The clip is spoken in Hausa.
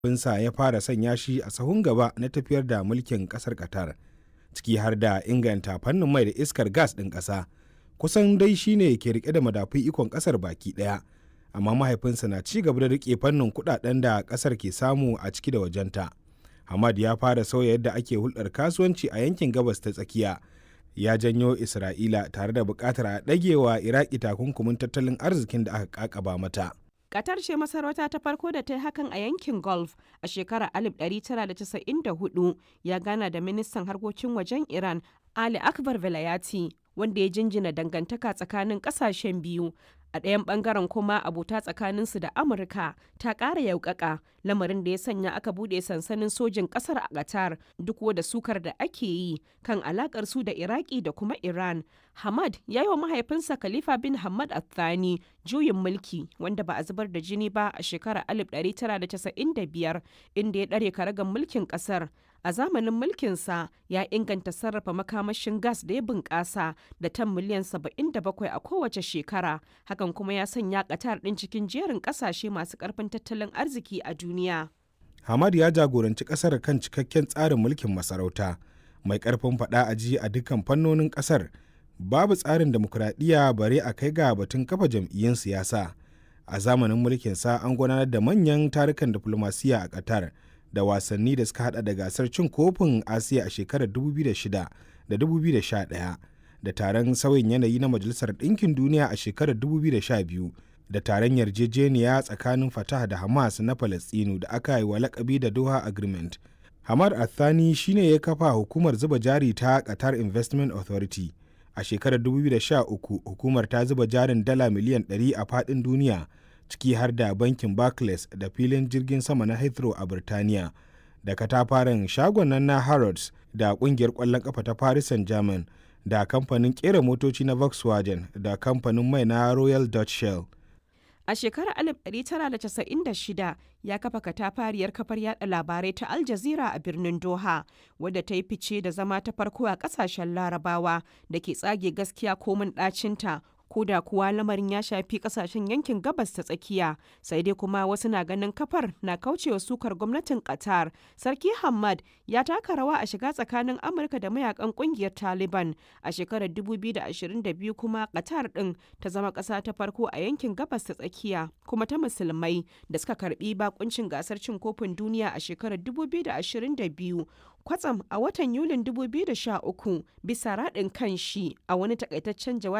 binsa ya fara sanya shi a sahun gaba na tafiyar da mulkin kasar qatar ciki har da inganta fannin mai da iskar gas ɗin ƙasa kusan dai shine ke rike da madafun ikon ƙasar baki ɗaya amma mahaifinsa na ci gaba da rike fannin kuɗaɗen da ƙasar ke samu a ciki da wajenta hamad ya fara sauya yadda ake hulɗar kasuwanci a yankin gabas ta tsakiya ya janyo isra'ila tare da buƙatar a ɗagewa iraki takunkumin tattalin arzikin da aka kakaba mata Qatar ce masarauta ta farko da ta yi hakan a yankin Gulf a shekarar 1994 ya gana da ministan harkokin wajen Iran Ali Akbar Velayati wanda ya jinjina dangantaka tsakanin kasashen biyu a ɗayan ɓangaren kuma abota tsakaninsu da amurka ta ƙara yaukaka lamarin da ya sanya aka buɗe sansanin sojin ƙasar a qatar duk da sukar da ake yi kan alaƙar su da iraki da kuma iran hamad ya yi wa mahaifinsa khalifa bin hamad athani juyin mulki wanda ba a zubar da jini ba a shekarar 1995 inda ya ɗare karagan mulkin ƙasar a zamanin mulkinsa ya inganta sarrafa makamashin gas da ya bunƙasa da tan miliyan 77 a kowace shekara hakan kuma ya sanya ƙatar ɗin cikin jerin ƙasashe masu ƙarfin tattalin arziki a duniya. hamad ya jagoranci ƙasar kan cikakken tsarin mulkin masarauta mai ƙarfin faɗa a ji a dukkan fannonin ƙasar babu tsarin demokuraɗiyya bare a kai ga batun kafa jam'iyyun siyasa a zamanin mulkinsa an gudanar da manyan tarukan diflomasiyya a qatar da wasanni da suka hada da gasar cin kofin asiya a shekarar 2006 da 2011 da taron sauyin yanayi na majalisar ɗinkin duniya a shekarar 2012 da taron yarjejeniya tsakanin fatah da hamas na falastinu da aka yi wa lakabi da doha agreement hamad athani shine ya kafa hukumar zuba jari ta qatar investment authority a shekarar 2013 hukumar ta zuba jarin dala miliyan 100 a faɗin duniya ciki har da bankin Barclays da filin jirgin sama na Heathrow a Birtaniya, da katafaren shagon nan na Harrods da kungiyar ƙwallon kafa ta Paris Saint-Germain da kamfanin ƙera motoci na Volkswagen da kamfanin mai na Royal Dutch Shell. A shekarar 1996 ya kafa katafariyar kafar yada labarai ta Al Jazeera a birnin Doha, wadda ta yi fice da zama ta farko a kasashen larabawa da ke tsage gaskiya komin ɗacinta ko da kuwa lamarin ya shafi kasashen yankin gabas ta tsakiya sai dai kuma wasu na ganin kafar na kaucewa sukar gwamnatin qatar sarki hamad ya taka rawa a shiga tsakanin amurka da mayakan kungiyar taliban a shekarar 2022 kuma qatar din ta zama kasa ta farko a yankin gabas ta tsakiya kuma ta musulmai da suka karbi bakuncin gasar cin kofin duniya a shekarar 2022 kwatsam a watan yulin 2013 bisa raɗin kan shi a wani takaitaccen jawabi